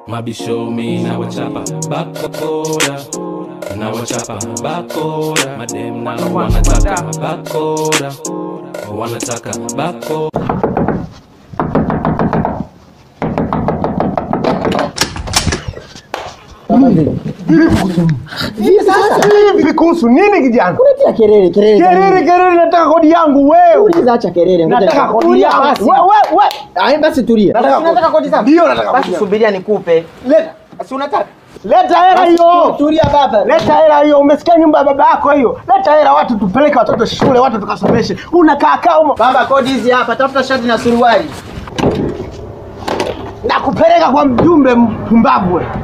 Mabisho mi na wachapa bakora na wachapa bakora madem na wanataka bakora wanataka bakora Hivi kuhusu nini kijana? Unatia kelele kelele. Kelele kelele, nataka kodi yangu wewe. Uliza acha kelele. ngoja Nataka nikupe. kodi Tulia yangu. basi. Wewe wewe. Ah, basi tulia. Nataka Basi kodi. unataka kodi zangu? Ndio nataka Basi kodi. subiria nikupe. Leta. Basi unataka? Leta hela Basi hiyo. Tulia baba. Leta hela hiyo. Umesikia nyumba ya baba yako hiyo? Leta hela watu tupeleke watoto shule, watu tukasomeshe. Unakaa kaa humo. Baba kodi hizi hapa, tafuta shati na suruali. Nakupeleka kwa mjumbe mpumbavu wewe.